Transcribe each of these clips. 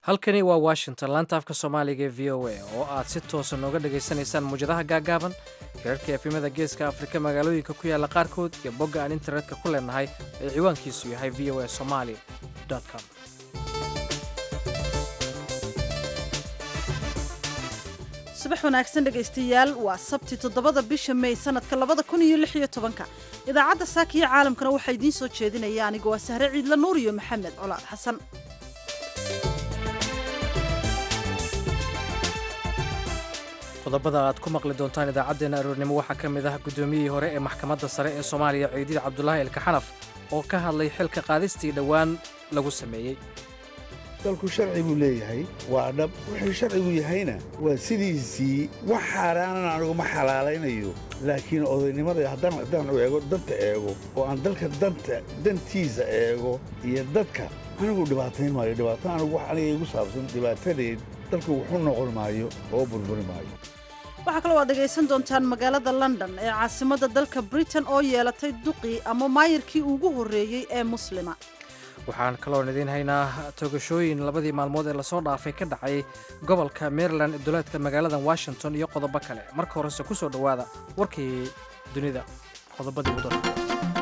halkani waa washington laanta afka soomaaliga ee v o a oo aad si toosa nooga dhagaysanaysaan muwjadaha gaagaaban hirarka efimada geeska afrika magaalooyinka ku yaalla qaarkood iyo bogga aan internetka ku leenahay ee ciwaankiisu yahay v o a somali com subax wanaagsan dhegaystayaal waa sabti toddobada bisha may sanadka labada kun iyo lix iyo tobanka idaacadda saaka iyo caalamkana waxaa idiin soo jeedinaya aniga waa sahre ciidla nuur iyo maxamed colaad xasan qodobada aad ku maqli doontaan idaacaddeenna aroornimo waxaa ka mid ah guddoomiyihii hore ee maxkamadda sare ee soomaaliya ciidiid cabdulaahi elkaxanaf oo ka hadlay xilka qaadistii dhowaan lagu sameeyey dalku sharci buu leeyahay waa dhab wuxuu sharcigu yahayna waa sidiisii wax xaaraanan anugu ma xalaalaynayo laakiin odaynimada haddaan u eego danta eego oo aan dalka danta dantiisa eego iyo dadka anigu dhibaatayn maayo dhibaato anugu wax aniga igu saabsan dhibaatadeed dalku wuxuu noqon maayo oo burburi maayo waxaa kaloo aad dhegaysan doontaan magaalada london ee caasimadda dalka britain oo yeelatay duqii ama maayirkii ugu horreeyey ee muslima waxaan kaloon idiin haynaa toogashooyin labadii maalmood ee lasoo dhaafay ka dhacay gobolka maryland duleedka magaalada washington iyo qodobo kale marka horese ku soo dhowaada warkii dunida qodobadii ugu darka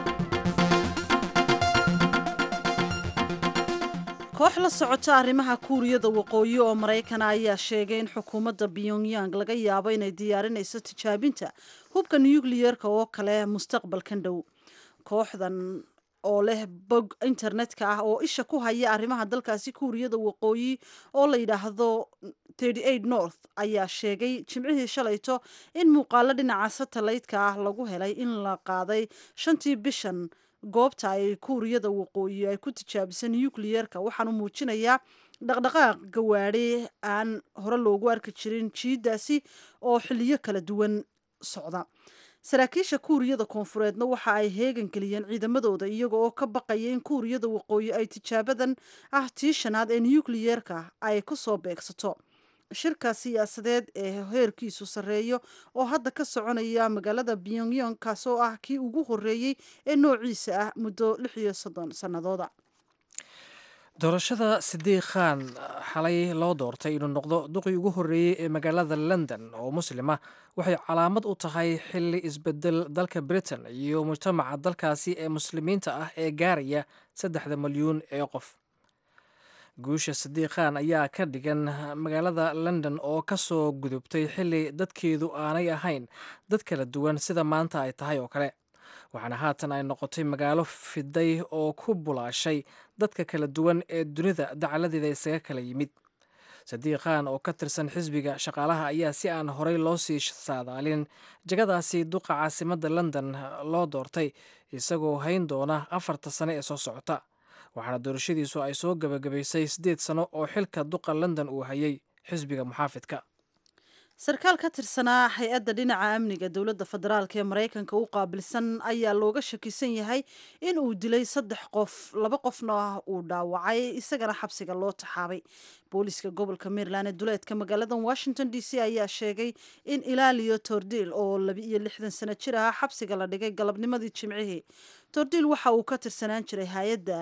koox la socota arrimaha kuuriyada waqooyi oo maraykana ayaa sheegay in xukuumadda pyongyang laga yaabo inay diyaarinayso tijaabinta hubka nukliyerka oo kale mustaqbalkan dhow kooxdan oo leh bog internetka ah oo isha ku haya arrimaha dalkaasi kuuriyada waqooyi oo la yidhaahdo north ayaa sheegay jimcihii shalayto in muuqaalo dhinaca satellaytka ah lagu helay in la qaaday shantii bishan goobta ay kuuriyada waqooyi ay ku tijaabisay nukliyerka waxaanu muujinayaa dhaqdhaqaaq gawaadhi aan hore loogu arki jirin jiidaasi oo xiliyo kala duwan socda saraakiisha kuuriyada koonfureedna waxa ay heegan geliyeen ciidamadooda iyaga oo ka baqaya in kuuriyada waqooyi ay tijaabadan ah tii shanaad ee nukliyerka ay ku soo beegsato shirka siyaasadeed ee heerkiisu sarreeyo oo hadda ka soconaya magaalada pyongyang kaasoo ah kii ugu horreeyey ee noociisa ah muddo lix iyo soddon sannadooda doorashada sidiiq khan xalay loo doortay inuu noqdo duqii ugu horreeyey ee magaalada london oo muslima waxay calaamad u tahay xilli isbedel dalka britain iyo mujtamaca dalkaasi ee muslimiinta ah ee gaaraya saddexda malyuun ee qof guusha sidiiq khan ayaa ka dhigan magaalada london oo ka soo gudubtay xilli dadkeedu aanay ahayn dad kala duwan sida maanta ay tahay oo kale waxaana haatan ay noqotay magaalo fiday oo ku bulaashay dadka kala duwan ee dunida dacaladeeda isaga kala yimid sadiiq khan oo ka tirsan xisbiga shaqaalaha ayaa si aan horey loo sii saadaalin jagadaasi duqa caasimadda london loo doortay isagoo hayn doona afarta sane ee soo socota waxaana doorashadiisu ay soo gabagabaysay siddeed sano oo xilka duqa london uu hayay xisbiga muxaafidka sarkaal ka tirsanaa hay-adda dhinaca amniga dowladda federaalk ee maraykanka u qaabilsan ayaa looga shakisan yahay in uu dilay saddex qof laba qofna uu dhaawacay isagana xabsiga loo taxaabay booliiska gobolka maryland ee duleedka magaalada washington d c ayaa sheegay in ilaaliyo tordil oo laba iyo lixdan sano jir ah xabsiga la dhigay galabnimadii jimcihii tordil waxa uu ka tirsanaan jiray hay-adda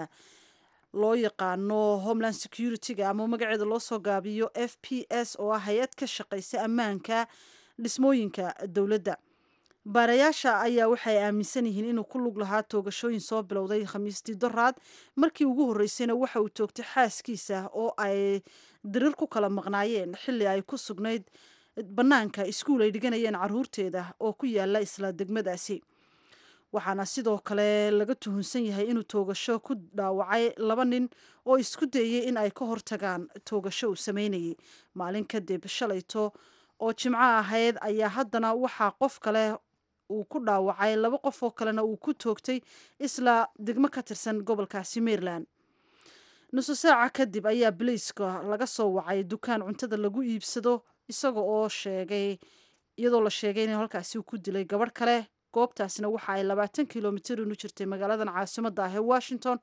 loo yaqaano homeland security-ga ama magaceeda loo soo gaabiyo f p s oo ah hay-ad ka shaqaysa ammaanka dhismooyinka dowladda baarayaasha ayaa waxay aaminsan yihiin inuu ku lug lahaa toogashooyin soo bilowday khamiistii doraad markii ugu horreysayna waxa uu toogtay xaaskiisa oo ay dirir ku kala maqnaayeen xilli ay ku sugnayd bannaanka iskuul ay dhiganayeen caruurteeda oo ku yaala isla degmadaasi waxaana sidoo kale laga tuhunsan yahay inuu toogasho ku dhaawacay laba nin oo isku dayey in ay ka hortagaan toogasho uu sameynayay maalin kadib shalayto oo jimco ahayd ayaa haddana waxaa qof kale uu ku dhaawacay laba qof oo kalena uu ku toogtay isla degmo ka tirsan gobolkaasi maryland nuso saaca kadib ayaa biliiska laga soo wacay dukaan cuntada lagu iibsado isaga oo sheegay iyadoo la sheegay in halkaasi uu ku dilay gabadh kale goobtaasna waxa ay labaatan kilomitir inu jirtay magaaladan caasimadda ah ee washington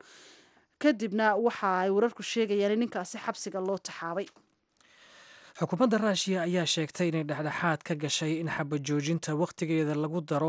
kadibna waxa ay wararku sheegayaan in ninkaasi xabsiga loo taxaabay xukuumadda ruushiya ayaa sheegtay inay dhexdhexaad ka gashay in xabajoojinta wakhtigeeda lagu daro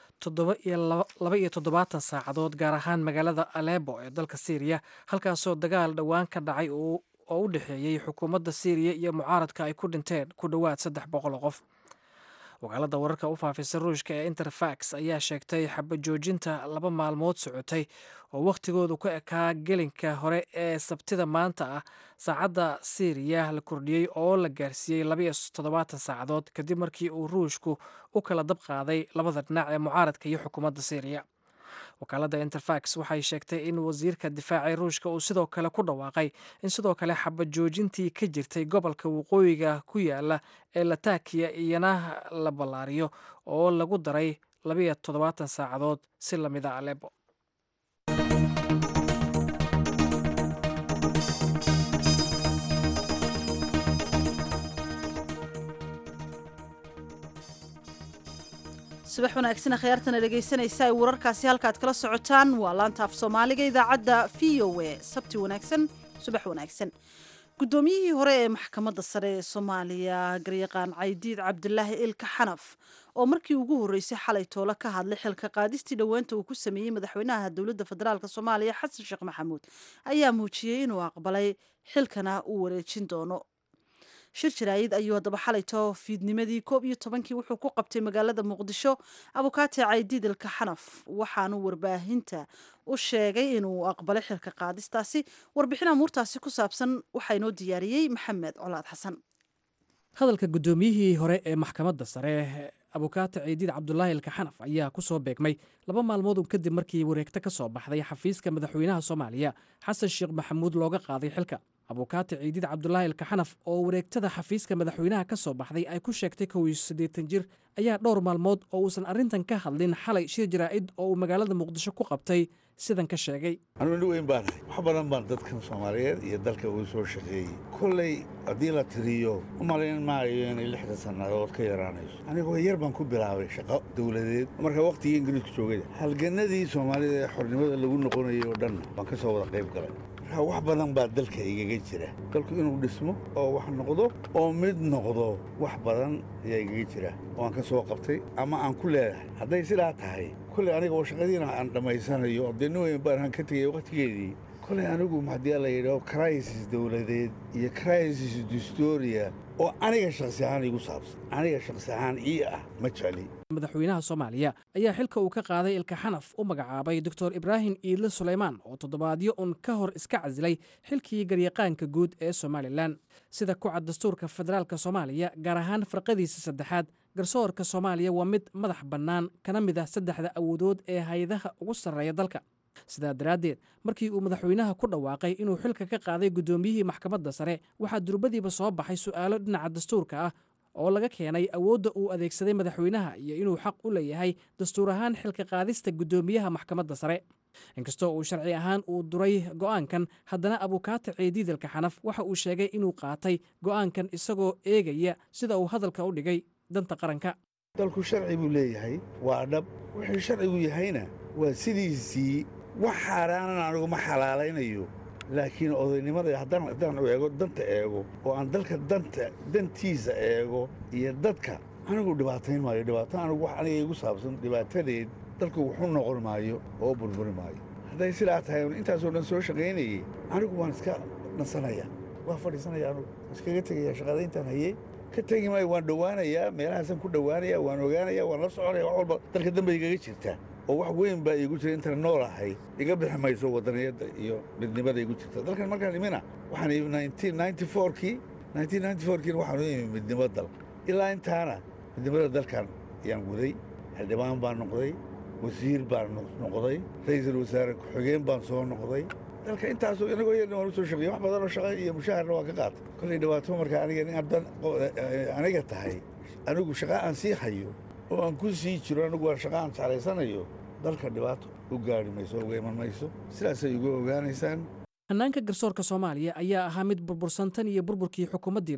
laba iyo toddobaatan saacadood gaar ahaan magaalada alebo ee dalka syriya halkaasoo dagaal dhowaan ka dhacay uu oo u dhexeeyey xukuumadda syriya iyo mucaaradka ay ku dhinteen ku dhowaad saddex boqol oo qof wakaaladda wararka u faafisa ruushka ee interfax ayaa sheegtay xabajoojinta laba maalmood socotay oo wakhtigoodu ka ekaa gelinka hore ee sabtida maanta ah saacadda syriya la kordhiyey oo la gaarsiiyey labaiyo toddobaatan saacadood kadib markii uu ruushku u kala dab qaaday labada dhinac ee mucaaradka iyo xukuumadda syriya wakaaladda interfax waxay sheegtay in wasiirka difaaca ruushka uu sidoo kale ku dhawaaqay in sidoo kale xabajoojintii ka jirtay gobolka waqooyiga ku yaala ee latakiya iyana la ballaariyo oo lagu daray labiyo toddobaatan saacadood si lamida alebo subax wanaagsan akhyaartana dhegaysanaysa ay wararkaasi halkaad kala socotaan waa laanta af soomaaliga idaacadda v o a sabti wanaagsan subax wanaagsan guddoomiyihii hore ee maxkamadda sare ee soomaaliya garyaqaan caydiid cabdulaahi ilka xanaf oo markii ugu horreysay xalay toole ka hadlay xilka qaadistii dhoweynta uu ku sameeyey madaxweynaha dowladda federaalk soomaaliya xasan sheekh maxamuud ayaa muujiyey inuu aqbalay xilkana uu wareejin doono shir jaraayid ayuu haddaba xalayto fiidnimadii koob iyo tobankii wuxuu ku qabtay magaalada muqdisho abukaate caydiid ilka xanaf waxaanu warbaahinta u sheegay inuu aqbalay xilka qaadistaasi warbixin amuurtaasi ku saabsan waxaa inoo diyaariyey maxamed colaad xasan hadalka guddoomiyihii hore ee maxkamadda sare abukaate ciidiid cabdulaahi ilka xanaf ayaa ku soo beegmay laba maalmood un kadib markii wareegto ka soo baxday xafiiska madaxweynaha soomaaliya xasan sheekh maxamuud looga qaaday xilka abukaate ciidiid cabdulaahi ilka xanaf oo wareegtada xafiiska madaxweynaha ka soo baxday ay ku sheegtay kow iyo siddeetan jir ayaa dhowr maalmood oo uusan arrintan ka hadlin xalay shir jaraa'id oo uu magaalada muqdisho ku qabtay sidan ka sheegay anugu nin weyn baan ahay wax badan baan dadkan soomaaliyeed iyo dalka uu soo shaqeeyey kollay haddii la tiriyo u malayn maayo inay lixda sannadood ka yaraanayso anigoo yar baan ku bilaabay shaqo dawladeed marka wakhtigii ingiriisku joogada halgannadii soomaalida ee xornimada lagu noqonayay oo dhan baan ka soo wada qayb galay marka wax badan baa dalka igaga jira dalku inuu dhismo oo wax noqdo oo mid noqdo wax badan ayaa igaga jira oo aan ka soo qabtay ama aan ku leedahay hadday sidaa tahay kolley aniga oo shaqadiina aan dhammaysanayo oo dee nin weyn baan ka tegay wakhtigeedii kolley anigu haddii la yidhaho crisis dawladeed iyo crisis distoria oo aniga shakhsi ahaan igu saabsan aniga shakhsi ahaan ii ah ma jecli madaxweynaha soomaaliya ayaa xilka uu ka qaaday ilka xanaf u magacaabay doctor ibraahim iidle suleymaan oo toddobaadyo un ka hor iska casilay xilkii garyaqaanka guud ee somalilan sida ku cad dastuurka federaalk soomaaliya gaar ahaan farqadiisa saddexaad garsoorka soomaaliya waa mid madax bannaan kana mid ah saddexda awoodood ee hay-adaha ugu sarreeya dalka sidaa daraaddeed markii uu madaxweynaha ku dhawaaqay inuu xilka ka qaaday guddoomiyihii maxkamadda sare waxaa durbadiiba soo baxay su'aalo dhinaca dastuurka ah oo laga keenay awoodda uu adeegsaday madaxweynaha iyo inuu xaq u leeyahay dastuur ahaan xilka qaadista guddoomiyaha maxkamadda sare inkastoo uu sharci ahaan uu duray go'aankan haddana abukaate ciidiidalka xanaf waxa uu sheegay inuu qaatay go'aankan isagoo eegaya sida uu hadalka u dhigay danta qaranka dalku sharci buu leeyahay waa dhab wuxuu sharcigu yahayna waa sidiisii wax xaaraanana anigu ma xalaalaynayo laakiin odaynimada haddaan haddaan u eego danta eego oo aan dalka danta dantiisa eego iyo dadka anigu dhibaatayn maayo dhibaato anigu wax aniga igu saabsan dhibaatadeed dalku wuxu noqon maayo oo burburi maayo hadday sidaa tahay intaasoo dhan soo shaqaynayey anigu waan iska nasanaya waan fadhiisanaya anugu iskaga tegaya shaqadayntaan hayey ka tegi maayo waan dhowaanayaa meelahaasaan ku dhowaanaya waan ogaanaya waan la soconaya wax walba dalka dambe igaga jirta oo wax weyn baa iigu jira intaan nool ahay iga bixi mayso wadaniyadda iyo midnimada igu jirta dalkan markaan imina waxaan kii kiina waxaanu imi midnimo dal ilaa intaana midnimada dalkan ayaan guday xildhibaan baan noqday wasiir baan noqday ra'iisul wasaare ku-xigeen baan soo noqday dalka intaasoo inagoo yarna waan u soo shaqeeyey wax badanoo shaqa iyo mushaharna waan ka qaatay kollay dhibaato marka aniga inaan aniga tahay anigu shaqa aan sii hayo oo aan ku sii jiro anigu waa shaqa aan jeclaysanayo dalka dhibaato u gaari mayso uga iman mayso sidaasay uga ogaanaysaan hannaanka garsoorka soomaaliya ayaa ahaa mid burbursan tan iyo burburkii xukuumaddii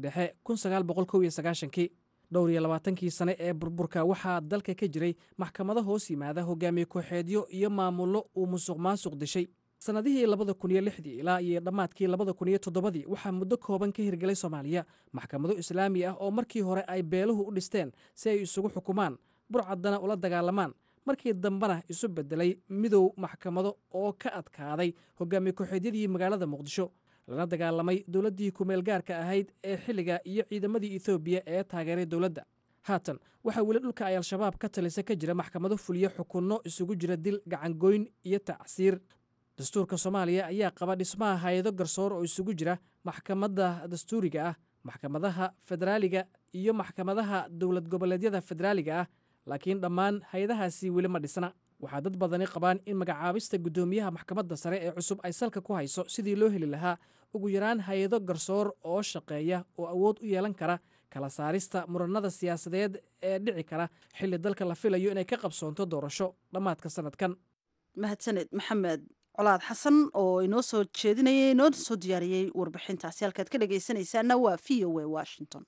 dhexe kii dhowr iyo labaatankii sane ee burburka waxaa dalka ka jiray maxkamado hoos yimaada hogaamiye ku-xeedyo iyo maamullo uu musuq maasuq dishay sannadihii labada kun iyo lixdii ilaa iyo dhammaadkii labada kun iyo toddobadii waxaa muddo kooban ka hirgelay soomaaliya maxkamado islaami ah oo markii hore ay beeluhu u dhisteen si ay isugu xukumaan burcaddana ula dagaalamaan markii dambena isu beddelay midow maxkamado oo ka adkaaday hogaamiye ku-xeedyadii magaalada muqdisho lana dagaalamay dowladdii kumeel gaarka ahayd ee xilliga iyo ciidamadii ethoobiya ee taageeray dowladda haatan waxaa weli dhulka ay al-shabaab ka talisa ka jira maxkamado fuliyo xukunno isugu jira dil gacangoyn iyo tacsiir dastuurka soomaaliya ayaa qaba dhismaha hay-ado garsoor oo isugu jira maxkamadda dastuuriga ah maxkamadaha federaaliga iyo maxkamadaha dowlad goboleedyada federaaliga ah laakiin dhammaan hay-adahaasi weli ma dhisna waxaa dad badani qabaan in magacaabista guddoomiyaha maxkamadda sare ee cusub ay salka ku hayso sidii loo heli lahaa ugu yaraan hay-ado garsoor oo shaqeeya oo awood u yeelan kara kala saarista muranada siyaasadeed ee dhici kara xilli dalka la filayo inay ka qabsoonto doorasho dhammaadka sanadkan mahadsaned maxamed colaad xasan oo inoo soo jeedinayay inoo soo diyaariyey warbixintaasi halkaad ka dhegaysanaysaana waa v o a washington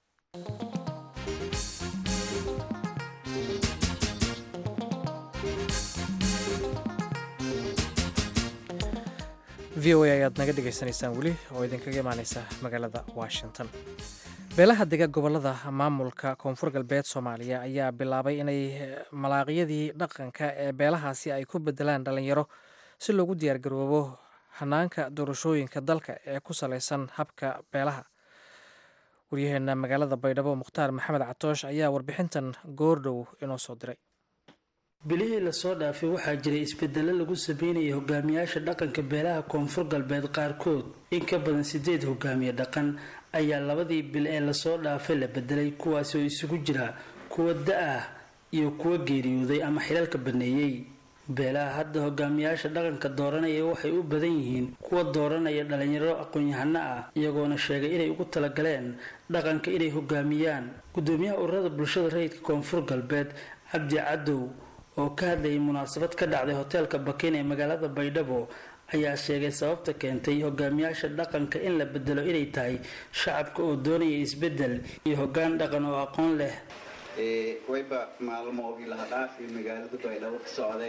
v o a ayaad naga dhegaysanaysaan weli oo idinkaga imaaneysa magaalada washington beelaha dega gobolada maamulka koonfur galbeed soomaaliya ayaa bilaabay inay malaaqyadii dhaqanka ee beelahaasi ay ku bedelaan dhalinyaro si loogu diyaargaroobo hanaanka doorashooyinka dalka ee ku saleysan habka beelaha waryaheena magaalada baydhabo mukhtaar maxamed catoosh ayaa warbixintan goordhow inoo soo diray bilihii lasoo dhaafay waxaa jiray isbedelo lagu sameynayay hogaamiyaasha dhaqanka beelaha koonfur galbeed qaarkood in ka badan sideed hogaamiye dhaqan ayaa labadii bil ee lasoo dhaafay la bedelay kuwaasi oo isugu jira kuwa da-ah iyo kuwa geeriyooday ama xilalka baneeyey beelaha hadda hogaamiyaasha dhaqanka dooranaya waxay u badan yihiin kuwa dooranaya dhalinyaro aqoon-yahano ah iyagoona sheegay inay ugu talagaleen dhaqanka inay hogaamiyaan gudoomiyaha ururada bulshada rayidka koonfur galbeed cabdi cadow oo ka hadlayay munaasabad ka dhacday hoteelka bakin ee magaalada baydhabo ayaa sheegay sababta keentay hogaamiyaasha dhaqanka in la bedelo inay tahay shacabka oo doonaya isbedel iyo hogaan dhaqan oo aqoon leh wayba maalmoogii laha dhaafi magaalada baydhabo ka socday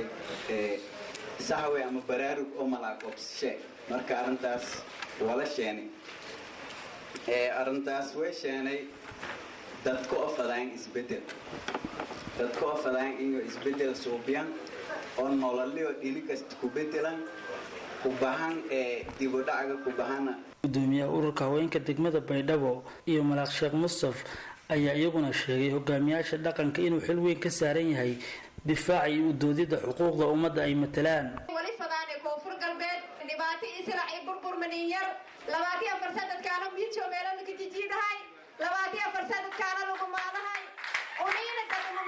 saxwe ama baraarug oo malaaqobshe marka arrintaas wala sheenay arrintaas way sheenay dadka oo fadaan isbedel dadka oo fadaan inuu isbedel suubiyan oo nololio dhini kasta ku bedelan ku bahan ee dibudhacaga ku bahana gudoomiyaha ururka haweenka degmada baydhabo iyo malaaq sheekh mustaf ayaa iyaguna sheegay hogaamiyaasha dhaqanka inuu xil weyn ka saaran yahay difaaca iyo udoodida xuquuqda ummadda ay matalaan wali fadaane koonfur galbeed dhibaato israac iyo burbur maniinyar labaatiyo afar sanadkaana miidjo meelana ka jijiidahay labaatiyo afar sanadkaana lagu maadahay uniina daduma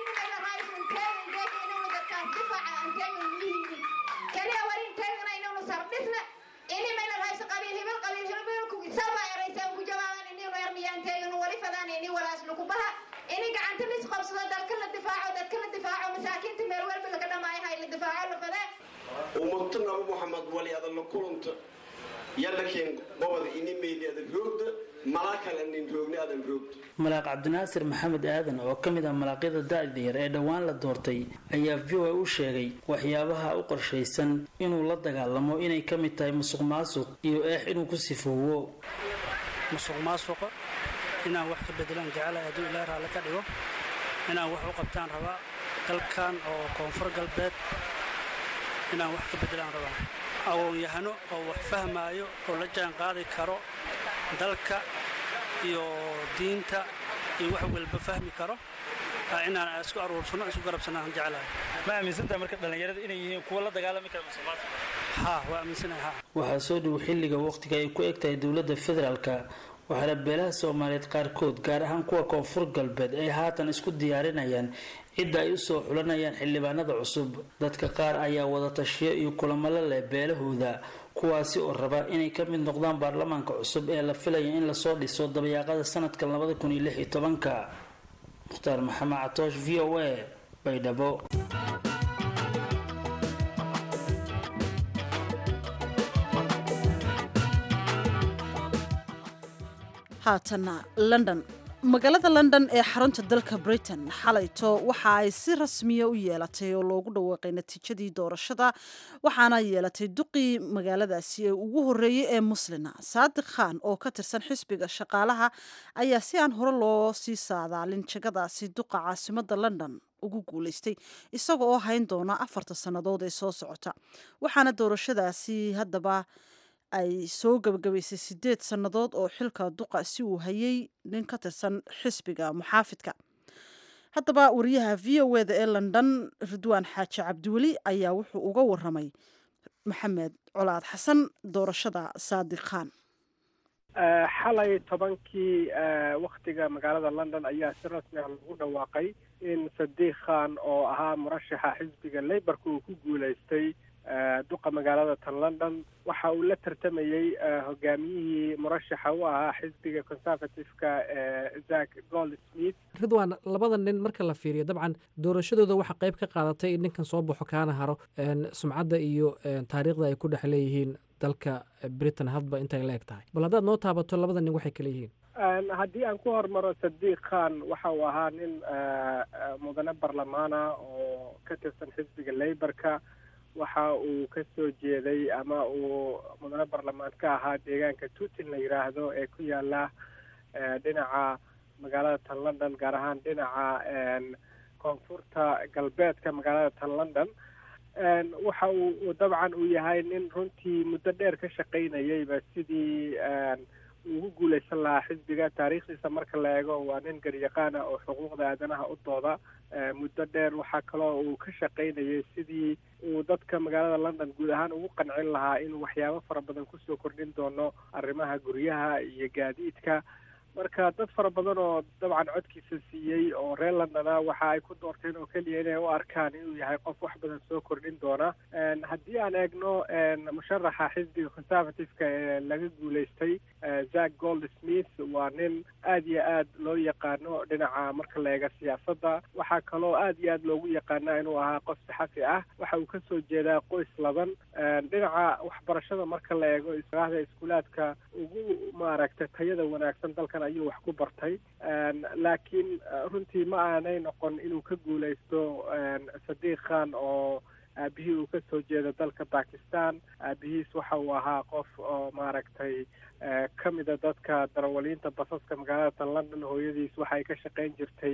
mayihiinayahaysunteegadeega dadkaan difaaca anteega miyihiini kaliya warin teegana inaynu sardhisna ini mayna hayso qabiil hibil qabiil hilbilku saba eraysaan ku jawaaban inaynu ermiyaan teeganu wali fadaan ini walaas lagu baha ini gacanta lis qabsado dalka la difaaco dadka la difaaco masaakiinta meel walba laga dhamaayahay la difaaco la fadee ummata nabi muxamed wali adan la kulanta yadhakiin gobada ini meyli adan roogda malaa kale nin roogni adan roogda malaaq cabdinaasir maxamed aadan oo ka mid ah malaaqyada da-da yar ee dhowaan la doortay ayaa v o a u sheegay waxyaabaha u qorshaysan inuu la dagaalamo inay ka mid tahay musuq maasuq iyo eex inuu ku sifoowo musuq maasuqa inaan wax ka bedelaan jecela hadduu ilaa raalle ka dhigo inaan wax u qabtaan rabaa dalkan oo koonfur galbeed inaan wax ka bedelaan rabaa aqoon-yahano oo wax fahmaayo oo la jaan qaadi karo dalka iyo diinta iyo wax walba fahmi karo inaan isku aruursano isku garabsanaan jeclahay ma aaminsantaha marka dhallinyarada inay yihiin kuwa la dagaalami kara musuqmaasuqa haa waa aaminsanahay haa waxaa soo dhow xilliga waqtiga ay ku eg tahay dowladda federaalka waxaana beelaha soomaaliyeed qaarkood gaar ahaan kuwa koonfur galbeed ay haatan isku diyaarinayaan cidda ay usoo xulanayaan xildhibaanada cusub dadka qaar ayaa wada tashiyo iyo kulamalo leh beelahooda kuwaasi oo raba inay ka mid noqdaan baarlamaanka cusub ee la filaya in lasoo dhiso dabayaaqada sanadka labada kun iyo lix iyo tobanka mukhtaar maxamed catoosh v o a baydhabo haatana london magaalada london ee xarunta dalka britain xalayto waxa ay si rasmiya u yeelatay oo loogu dhawaaqay natiijadii doorashada waxaana yeelatay duqii magaaladaasi ee ugu horeeyey ee muslina saadiq khan oo ka tirsan xisbiga shaqaalaha ayaa si aan hore loo sii saadaalin jagadaasi duqa caasimada london ugu guuleystay isaga oo hayn doona afarta sannadood ee soo socota waxaana doorashadaasi haddaba ay soo gebagabaysay sideed sannadood oo xilka duqa si uu hayay nin ka tirsan xisbiga muxaafidka haddaba wariyaha v o eda ee london ridwaan xaaji cabdiweli ayaa wuxuu uga waramay maxamed colaad xasan doorashada saadiq khan xalay tobankii waktiga magaalada london ayaa si rasmi ah lagu dhawaaqay in sadiq khan oo ahaa murashaxa xisbiga laborka uu ku guulaystay duqa magaalada tan london waxa uu la tartamayey hogaamiyihii murashaxa u ahaa xisbiga conservative-ka zack goldsmith ridwan labada nin marka la fiiriyo dabcan doorashadooda waxaa qayb ka qaadatay in ninkan soo baxo kaana haro sumcadda iyo taariikhda ay ku dhex leeyihiin dalka britain hadba intay la eg tahay bal haddaad noo taabato labada nin waxay kala yihiin haddii aan ku hormaro sadiq khan waxa uu ahaa nin mudane barlamaana oo ka tirsan xisbiga laborka waxa uu ka soo jeeday ama uu mudane barlamaan ka ahaa deegaanka tutin la yidhaahdo ee ku yaala dhinaca magaalada tan london gaar ahaan dhinaca koonfurta galbeedka magaalada tan london waxa uu dabcan uu yahay nin runtii muddo dheer ka shaqaynayayba sidii ugu guulaysan lahaa xisbiga taariikhdiisa marka la eego waa nin garyaqaana oo xuquuqda aadanaha u dooda muddo dheer waxaa kaloo uu ka shaqaynayay sidii uu dadka magaalada london guud ahaan ugu qancin lahaa inuu waxyaabo fara badan kusoo kordhin doono arrimaha guryaha iyo gaadiidka marka dad fara badan oo dabcan codkiisa siiyey oo reer londona waxa ay ku doorteen oo keliya inay u arkaan inuu yahay qof wax badan soo kordhin doona haddii aan eegno musharaxa xisbiga conservative-ka ee laga guulaystay zack goldsmith waa nin aad iyo aad loo yaqaano dhinaca marka la eega siyaasadda waxaa kaloo aad iyo aad loogu yaqaana inuu ahaa qof saxafi ah waxa uu kasoo jeedaa qoys laban dhinaca waxbarashada marka la eego israahda iskuulaadka ugu maaragtay tayada wanaagsan dalkan ayuu wax ku bartay laakiin runtii ma aanay noqon inuu ka guulaysto sadiq khan oo aabihii uu ka soo jeedo dalka bakistan aabihiis waxa uu ahaa qof oo maaragtay ka mida dadka darawaliinta basaska magaalada tan london hooyadiis waxay ka shaqayn jirtay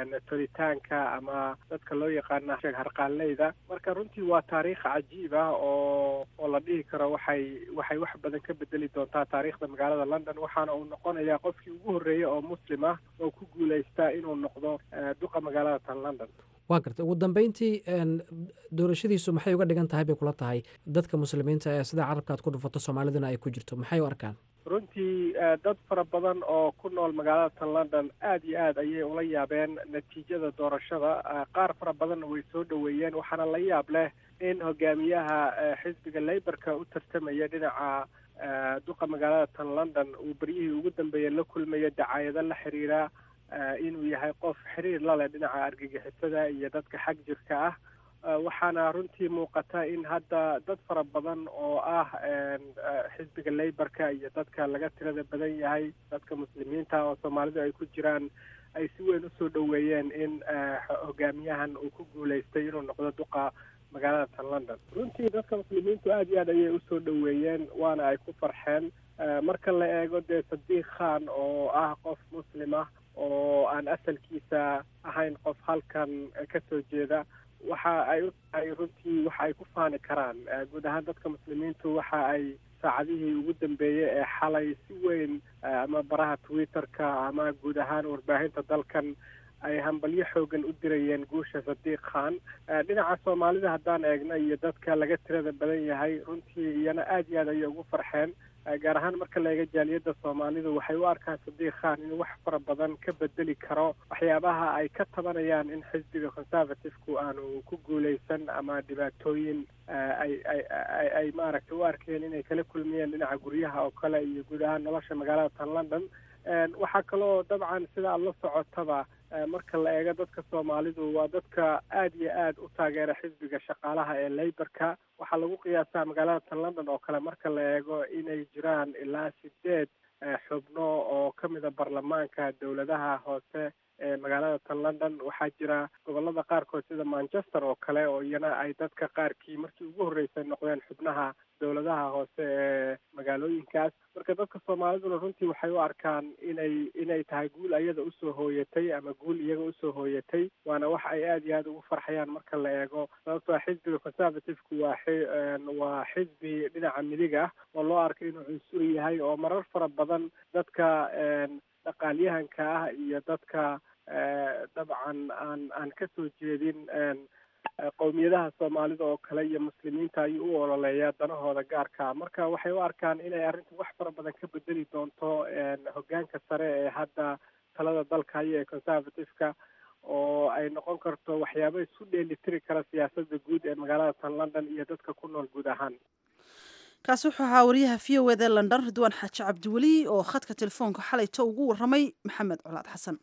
tolitaanka ama dadka loo yaqaana harqaanleyda marka runtii waa taariikh cajiib ah oo oo la dhihi karo waxay waxay wax badan ka bedeli doontaa taariikhda magaalada london waxaana uu noqonayaa qofkii ugu horreeyey oo muslim ah oo ku guulaysta inuu noqdo duqa magaalada tan london waa gartay ugu dambeyntii doorashadiisu maxay uga dhigan tahay bay kula tahay dadka muslimiinta ee sida carabkaad ku dhufato soomaaliduna ay ku jirto maxay u arkaan runtii dad fara badan oo ku nool magaalada tan london aad iyo aad ayay ula yaabeen natiijada doorashada qaar fara badanna way soo dhoweeyeen waxaana la yaab leh in hogaamiyaha xisbiga laborka u tartamaya dhinaca duqa magaalada tan london uu beryihii ugu dambeeyey la kulmaya dacaayado la xiriira inuu yahay qof xiriir la leh dhinaca argagixisada iyo dadka xag jirka ah waxaana runtii muuqata in hadda dad fara badan oo ah xisbiga laborka iyo dadka laga tirada badan yahay dadka muslimiinta oo soomaalidu ay ku jiraan ay si weyn usoo dhoweeyeen in hogaamiyahan uu ku guulaystay inuu noqdo duqa magaalada tan london runtii dadka muslimiintu aad iyo aad ayay usoo dhoweeyeen waana ay ku farxeen marka la eego dee sadiq khan oo ah qof muslim ah oo aan asalkiisa ahayn qof halkan ka soo jeeda waxa ay u tahay runtii waxa ay ku faani karaan guud ahaan dadka muslimiintu waxa ay saacadihii ugu dambeeyey ee xalay si weyn ama baraha twitter-ka ama guud ahaan warbaahinta dalkan ay hambalyo xoogan u dirayeen guusha sadiq khan dhinaca soomaalida haddaan eegno iyo dadka laga tirada badan yahay runtii iyana aad iyo aad ayay ugu farxeen gaar ahaan marka la eega jaaliyadda soomaalidu waxay u arkaan sadiq khan inuu wax fara badan ka bedeli karo waxyaabaha ay ka tabanayaan in xisbiga conservative-ku aanu ku guulaysan ama dhibaatooyin ay ay ay maaragtay u arkeen inay kala kulmiyeen dhinaca guryaha oo kale iyo guud ahaan nolosha magaalada tan london waxaa kaloo dabcan sida aada la socotaba marka la eego dadka soomaalidu waa dadka aad iyo aad u taageera xisbiga shaqaalaha ee laborka waxaa lagu qiyaasaa magaalada tan london oo kale marka la eego inay jiraan ilaa sideed xubno oo ka mida baarlamaanka dowladaha hoose ee magaalada tan london waxaa jira gobolada qaarkood sida manchester oo kale oo iyana ay dadka qaarkii markii ugu horreysay noqdeen xubnaha dowladaha hoose ee magaalooyinkaas marka dadka soomaaliduna runtii waxay u arkaan inay inay tahay guul ayada usoo hooyatay ama guul iyaga usoo hooyatay waana wax ay aada iyo aada ugu farxayaan marka la eego sababtoo xisbiga conservative-ku waa waa xisbi dhinaca midig ah oo loo arko inuu cunsuri yahay oo marar fara badan dadka dhaqaalyahanka ah iyo dadka dabcan aan aan kasoo jeedin qowmiyadaha soomaalida oo kale iyo muslimiinta ayuu u ololeeyaa danahooda gaarka marka waxay u arkaan inay arrintu wax fara badan ka bedeli doonto hoggaanka sare ee hadda talada dalka iyo ee conservative-ka oo ay noqon karto waxyaabo isku dheelitiri kara siyaasadda guud ee magaalada tan london iyo dadka ku nool guud ahaan kaasi wuxuu ahaa wariyaha v o eda london ridwaan xaaji cabdiweli oo khadka telefoonka xalayto ugu warramay maxamed colaad xasan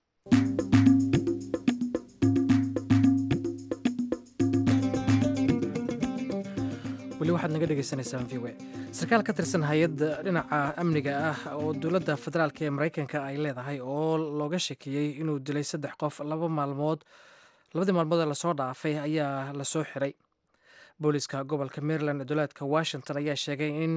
weli waxaad naga dhegaysanaysaan v w sarkaal ka tirsan hay-adda dhinaca amniga ah oo dowladda federaalk ee maraykanka ay leedahay oo looga shekeeyey inuu dilay saddex qof laba maalmood labadii maalmood ee lasoo dhaafay ayaa lasoo xiray booliska gobolka maryland ee dowlaadka washington ayaa sheegay in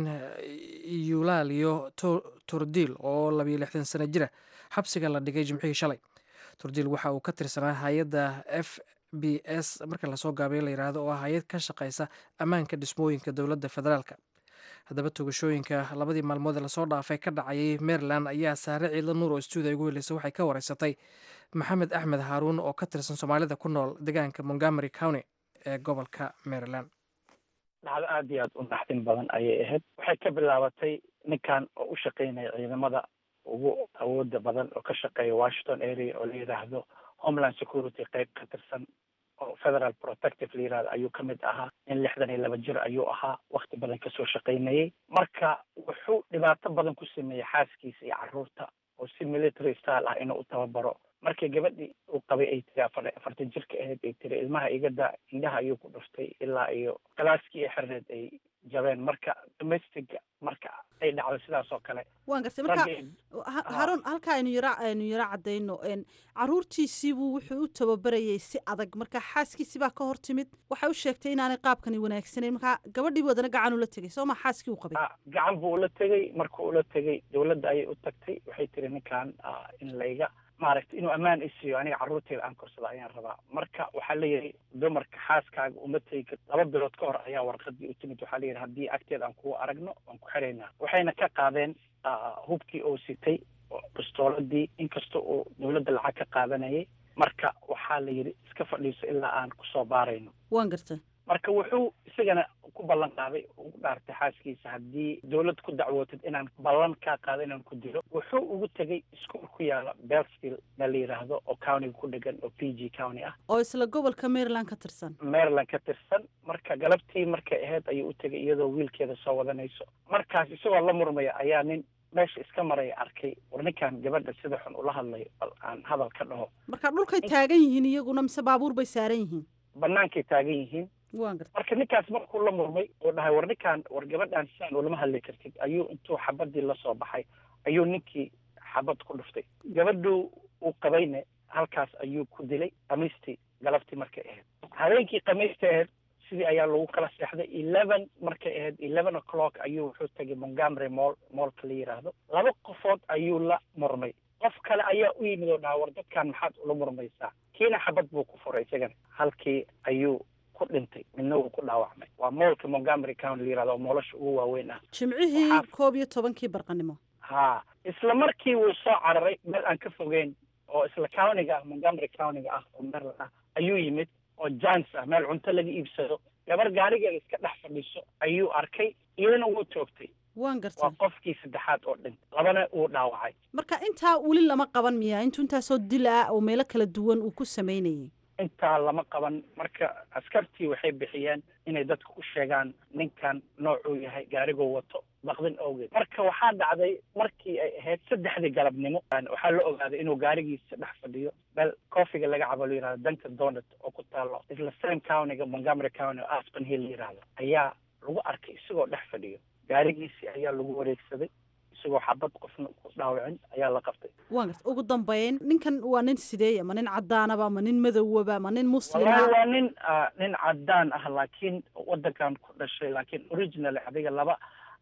yulaaliyo turdiil oo labiyo lixdan sano jira xabsiga la dhigay jimcihii shalay turdiil waxa uu ka tirsanaa hay-adda f b s marka lasoo gaabiyo la yidhaahdo oo ah hay-ad ka shaqaysa ammaanka dhismooyinka dowladda federaalka haddaba togashooyinka labadii maalmood ee lasoo dhaafay ka dhacayay maryland ayaa saare ciidla nuur oo stuudiya ugu heleysa waxay ka wareysatay maxamed axmed haaruun oo ka tirsan soomaalida ku nool deegaanka montgomery county ee gobolka maryland dhacdo aada iyo aada u naxdin badan ayay ahayd waxay ka bilaabatay ninkan oo u shaqeynaya ciidamada ugu awooda badan oo ka shaqeeya washington area oo la yidhaahdo homeland security qayb ka tirsan oo federal protective la yirahdo ayuu ka mid ahaa nin lixdan iyo laba jir ayuu ahaa wakti badan kasoo shaqaynayay marka wuxuu dhibaato badan ku sameeyey xaaskiisa iyo carruurta oo si military style ah inuu u tababaro markii gabadhii uu qabay ay tiri afar afartan jirka ahayd ay tiri ilmaha igada indhaha ayuu ku dhuftay ilaa iyo galaaskii ee xirneed ay jabeen marka domestica marka ay dhacdo sidaas oo kale waan gartay marka haruun halka aynu yara aynu yaro caddayno caruurtiisiibuu wuxuu u tababarayay si adag marka xaaskiisi baa ka hor timid waxay u sheegtay inaanay qaabkani wanaagsanayn marka gabadhii wadana gacan ula tegay soo ma xaaskii u qabay gacan buu ula tegay markuu ula tegay dowladda ayay u tagtay waxay tiri ninkan in layga maaragtay inuu ammaan isiiyo aniga carruurteeda aan korsada ayaan rabaa marka waxaa leeyahay dumarka xaaskaaga uma tegi kar laba bilood ka hor ayaa warqadii u timid waxaa leeyahay haddii agteeda aan kugu aragno waan ku xiraynaa waxayna ka qaadeen hubkii oo sitay bistooladii inkasta uu dowladda lacag ka qaadanayay marka waxaa la yidhi iska fadhiiso ilaa aan kusoo baarayno waan garta marka wuxuu isagana ku ballan qaaday ugu dhaartay xaaskiisa haddii dowlad ku dacwootid inaan ballan kaa qaado inaan ku dilo wuxuu ugu tegay iskuol ku yaala belsville meel la yidhaahdo oo countiga ku dhegan oo p g county ah oo isla gobolka maryland ka tirsan maryland ka tirsan marka galabtii markay ahayd ayuu u tegay iyadoo wiilkeeda soo wadanayso markaas isagoo la murmaya ayaa nin meesha iska maraya arkay war ninkan gabadha sida xun ula hadlayo bal aan hadal ka dhaho marka dhulkay taagan yihiin iyaguna mise baabuur bay saaran yihiin bannaankay taagan yihiin waan garta marka ninkaas markuu la murmay oo dhahay war ninkaan war gabadhaan sidaan ulama hadli kartid ayuu intuu xabadii lasoo baxay ayuu ninkii xabad ku dhuftay gabadhuu uu qabayne halkaas ayuu ku dilay khamiistii galabtii markay ahayd habeenkii khamiista ahayd sidii ayaa lagu kala seexday eleven markay ahayd eleven o'clock ayuu wuxuu tegay montgomery moll moolka la yidhaahdo laba qofood ayuu la murmay qof kale ayaa u yimid oo dhaha war dadkan maxaad ula murmaysaa kiina xabad buu ku furay isagana halkii ayuu ku dhintay midna wuu ku dhaawacmay waa moolka montgomery county la yirahdo oo moolasha ugu waaweyn ah jimcihii koob iyo tobankii barqanimo ha isla markii wuu soo cararay meel aan ka fogeyn oo isla countiga ah montgomery countiga ah oo maryland ah ayuu yimid oo jans ah meel cunto laga iibsado gabar gaarigeeda iska dhex fadhiiso ayuu arkay iyadana wuu toogtay waan gartay waa qofkii saddexaad oo dhintay labana wuu dhaawacay marka intaa weli lama qaban miya intuu intaasoo dil ah oo meelo kala duwan uu ku samaynayay intaa lama qaban marka askartii waxay bixiyeen inay dadka u sheegaan ninkan noocuu yahay gaarigoo wato baqdin awgeed marka waxaa dhacday markii ay ahayd saddexdii galabnimo waxaa la ogaaday inuu gaarigiisa dhex fadhiyo meel koofiga laga cabo la yirahdo duncan donut oo ku taalo isla same countyga montgomery county oo aspen hill la yirahdo ayaa lagu arkay isagoo dhex fadhiyo gaarigiisii ayaa lagu wareegsaday isagoo xabad qofna ku dhaawicin ayaa la qabtay waan garta ugu dambeyn ninkan waa nin sideeya ma nin cadaanaba ma nin madowaba ma nin muslima wallahi waa nin nin cadaan ah laakiin wadankan ku dhashay laakiin originally adiga laba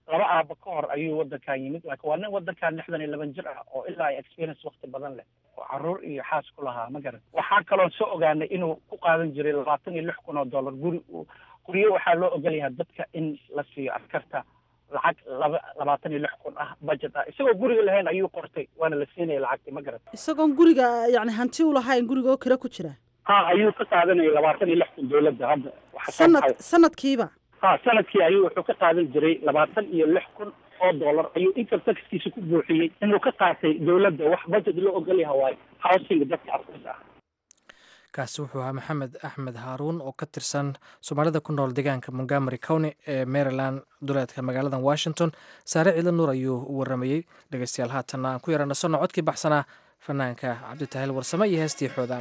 laba aaba ka hor ayuu wadankan yimid laakiin waa nin wadankan lixdan iyo laban jir ah oo ilaa experience wakti badan leh oo caruur iyo xaas ku lahaa ma garan waxaa kaloon soo ogaanay inuu ku qaadan jiray labaatan iyo lix kun oo dollar guri guryo waxaa loo ogol yahay dadka in la siiyo askarta lacag laba labaatan iyo lix kun ah budget ah isagoo guriga lahayn ayuu qortay waana la siinaya lacagti ma garan isagoon guriga yani hanti u lahayn guriga oo kira ku jira ha ayuu ka qaadanaya labaatan iyo lix kun dowladda hadda waxa soo sanad baxay. sanadkiiba ha sanadkii ayuu wuxuu ka qaadan jiray labaatan iyo lix kun oo dollar ayuu income taxkiisa ku buuxiyey inuu ka qaatay dowladda wax budget loo ogol yahay waayo housing dadka afrika ah kaasi wuxuu ahaa maxamed axmed haaruun oo ka tirsan soomaalida ku nool deegaanka montgomery county ee maryland duleedka magaalada washington saare ciidla nuur ayuu u waramayey dhegeystayaal haatanna aan ku yaranasano codkii baxsanaa fanaanka cabditahiil warsame iyo heestii xoodaam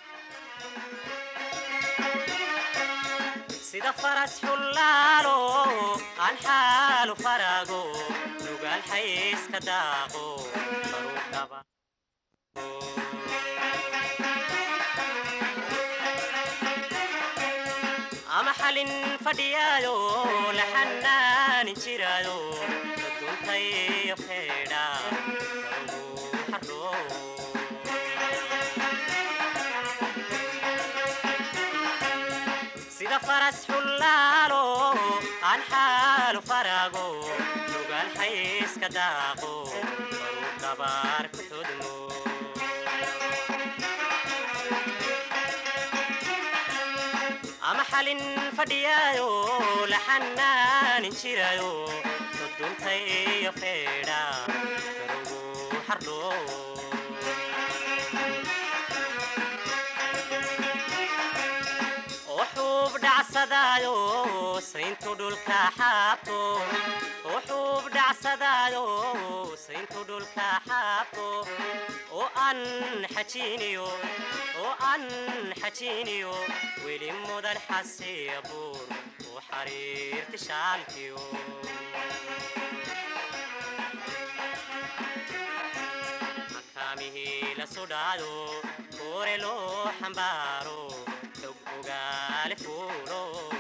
sida faras xullaalo aan xaalu farago nugaal xayska daaqo baruu dhaba ama xalin fadhiyaayo la xanaanin jiraayo daduntayo feedha xaroo sida faras xullaalo aan xaalu farago nugaal xayska daaqo baruu dabaar ku xudmo ama xalin fadhiyaayo la xanaanin jiraayo duduntayo feedha garugu xardhoo wuxuub dhacsadaayo sayntu dhulka xaabto wuxuub dhacsadaayo sayntu dhulka xaabto oo aan xajiiniyo oo aan xajiiniyo weli mudan xasiya buur oo xariirti shaalkiyo makaamihii la sudhaado koore loo xambaaro xog ogaale fuulo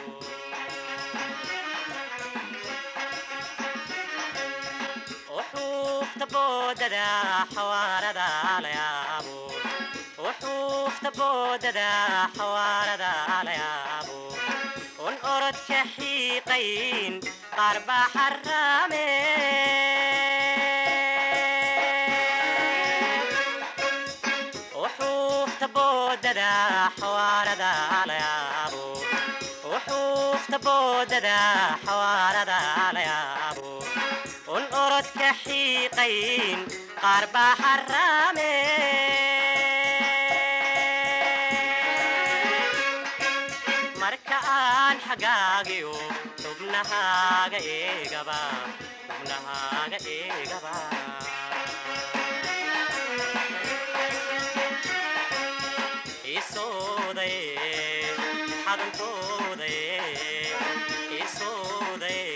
وحوفت بوددا حواردا ليابو وحوفت بوددا حواردا ليابو ون أرد كحيقين قرب حرامي وحوفت بوددا حواردا ليابو وحوفت بوددا حواردا ليابو un orod ka xiiqayn qaar baa xaraame marka aan xagaagiyo xubnahaaga eegaba xubnahaaga eegaba isooday xadantooday isooday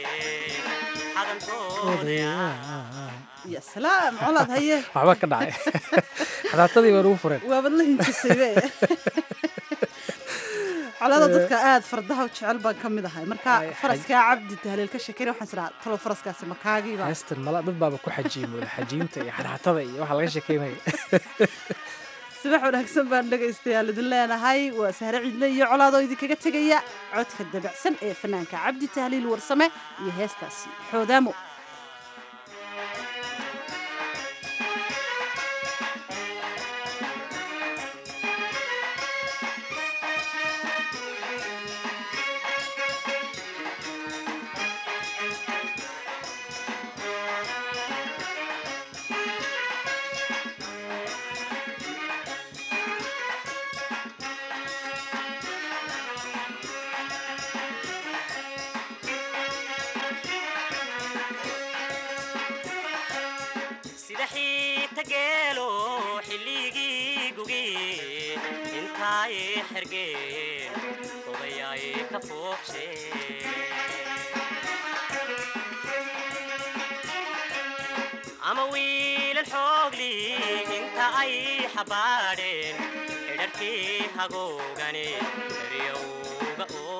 ya salaam colaad haye waxba ka dhacay xadaatadii baan ugu fureen waabad la hinjisaybe colada dadka aada fardaha u jecel baan ka mid ahay marka faraskaa cabdi tahliil ka sheekeyna waxaan israa talow faraskaasi makaagiiba heestan mala dad baaba ku xajiimoda xajiinta iyo xadxatada iyo waxa laga sheekeynaya subax wanaagsan baan dhegaystayaal idin leenahay waa sahre ciidle iyo colaadoo idinkaga tegaya codka dabacsan ee fanaanka cabdi tahliil warsame iyo heestaasi xoodaamo sida xiita geelo xilligii gugi intaay xergeen odayaay ka foofshe ama wiilal xoogli inta ay xabaadheen xidharkii hagoogane eryowga oo